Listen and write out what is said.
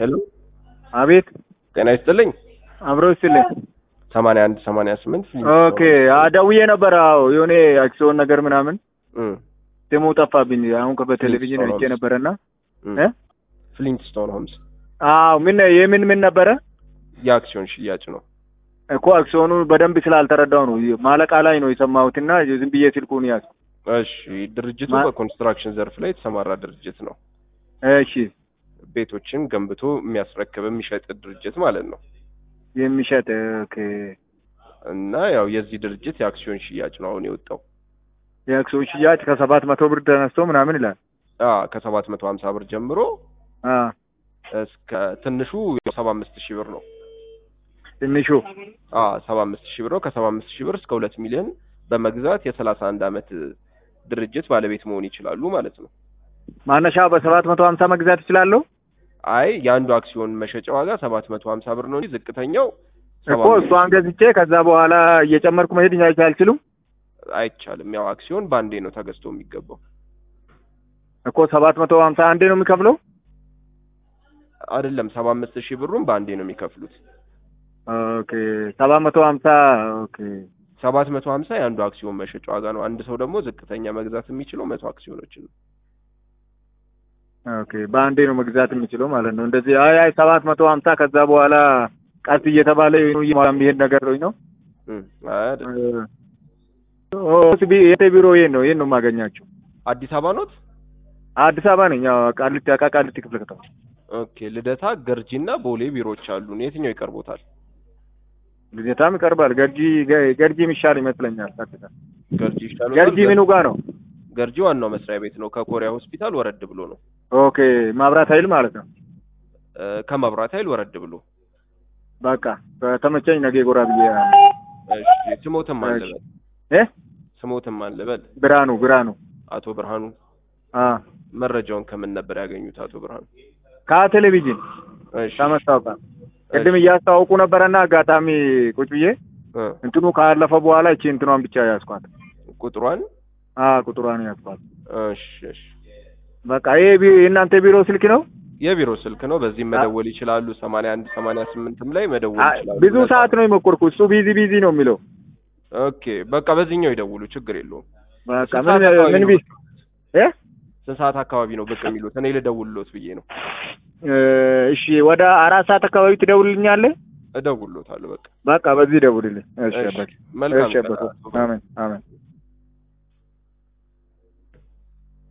ሄሎ አቤት ጤና ይስጥልኝ። አብሮ ይስጥልኝ። ሰማንያ አንድ ሰማንያ ስምንት ኦኬ ደውዬ ነበር። አዎ የሆነ አክሲዮን ነገር ምናምን እም፣ ስሙ ጠፋብኝ። አሁን በቴሌቪዥን አይቼ ፍሊንትስቶን ነበረና እም። እ ፍሊንትስቶን ሆምስ አዎ ምን የምን ምን ነበረ የአክሲዮን ሽያጭ ነው። እኮ አክሲዮኑ በደንብ ስላልተረዳው ነው ማለቃ ላይ ነው የሰማሁትና ዝም ብዬ ስልኩን ያዝ። እሺ፣ ድርጅቱ ማ- በኮንስትራክሽን ዘርፍ ላይ የተሰማራ ድርጅት ነው። እሺ ቤቶችን ገንብቶ የሚያስረክብ የሚሸጥ ድርጅት ማለት ነው። የሚሸጥ ኦኬ። እና ያው የዚህ ድርጅት የአክሲዮን ሽያጭ ነው አሁን የወጣው። የአክሲዮን ሽያጭ ከሰባት መቶ ብር ተነስቶ ምናምን ይላል። አ ከሰባት መቶ ሀምሳ ብር ጀምሮ አ እስከ ትንሹ ሰባ አምስት ሺህ ብር ነው። ትንሹ አ ሰባ አምስት ሺህ ብር ነው። ከሰባ አምስት ሺህ ብር እስከ ሁለት ሚሊዮን በመግዛት የሰላሳ አንድ አመት ድርጅት ባለቤት መሆን ይችላሉ ማለት ነው። ማነሻ በሰባት መቶ ሀምሳ መግዛት ይችላለሁ አይ የአንዱ አክሲዮን መሸጫ ዋጋ ሰባት መቶ ሀምሳ ብር ነው እንጂ ዝቅተኛው ሰባ እኮ አምስት እሷን ገዝቼ ከዛ በኋላ እየጨመርኩ መሄድ አይቻልችሉም አይቻልም። ያው አክሲዮን በአንዴ ነው ተገዝቶ የሚገባው። እኮ ሰባት መቶ ሀምሳ አንዴ ነው የሚከፍለው። አይደለም ሰባ አምስት ሺህ ብሩን በአንዴ ነው የሚከፍሉት። ኦኬ ሰባት መቶ ሀምሳ ኦኬ ሰባት መቶ ሀምሳ የአንዱ አክሲዮን መሸጫ ዋጋ ነው። አንድ ሰው ደግሞ ዝቅተኛ መግዛት የሚችለው መቶ አክሲዮኖችን ነው። ኦኬ በአንዴ ነው መግዛት የሚችለው ማለት ነው። እንደዚህ አይ አይ ሰባት መቶ ሀምሳ ከዛ በኋላ ቀስ እየተባለ የሚሄድ ነገር ነው። እም፣ አይደለም። ኦ ቢ- የት ቢሮ ይሄን ነው ይሄን ነው የማገኛቸው። አዲስ አበባ ኖት? አዲስ አበባ ነኝ። ያው ቃሊቲ አቃ ቃሊቲ ክፍለ ከተማ ኦኬ። ልደታ፣ ገርጂና ቦሌ ቢሮዎች አሉን። የትኛው ይቀርቦታል? ልደታም ይቀርባል። ገርጂ ገ- ገርጂ የሚሻል ይመስለኛል። ቀጥታ ገርጂ ይሻላል። ገርጂ ምኑ ጋር ነው? ገርጂ ዋናው መስሪያ ቤት ነው። ከኮሪያ ሆስፒታል ወረድ ብሎ ነው። ኦኬ ማብራት ኃይል ማለት ነው። እ፣ ከመብራት ኃይል ወረድ ብሎ። በቃ በተመቸኝ ነገ ጎራ ብዬ እሺ። ስሞትም እሺ። አልበል እ ስሞትም አልበል። ብርሃኑ ብርሃኑ አቶ ብርሃኑ አ መረጃውን ከምን ነበር ያገኙት? አቶ ብርሃኑ ከቴሌቪዥን እሺ። ከመስታወቂያ ቅድም እያስተዋውቁ ነበረና አጋጣሚ ቁጭ ብዬ እ፣ እንትኑ ካለፈ በኋላ እቺ እንትኗን ብቻ ያዝኳት። ቁጥሯን አ ቁጥሯን ያዝኳት። እሺ፣ እሺ። በቃ ይሄ ቢ- የእናንተ ቢሮ ስልክ ነው? የቢሮ ስልክ ነው። በዚህም መደወል ይችላሉ። ሰማንያ አንድ ሰማንያ ስምንትም ላይ መደወል አ- ይችላሉ። ብዙ ሰዓት ነው የሞከርኩ። እሱ ቢዚ ቢዚ ነው የሚለው። ኦኬ። በቃ በዚህኛው ይደውሉ፣ ችግር የለውም። በቃ ስንት ምን ሰዓት አካባቢ ምን ነው? ቢ እ ስንት ሰዓት አካባቢ ነው ብቅ የሚሉት? እኔ ልደውልሎት ብዬ ነው። እ፣ እሺ ወደ አራት ሰዓት አካባቢ ትደውልልኛለህ? እደውልሎታለሁ። በቃ በቃ በዚህ ደውልልኝ። እሺ እሺ፣ አባቴ። መልካም እሺ ቀን። አባቴ። አሜን አሜን።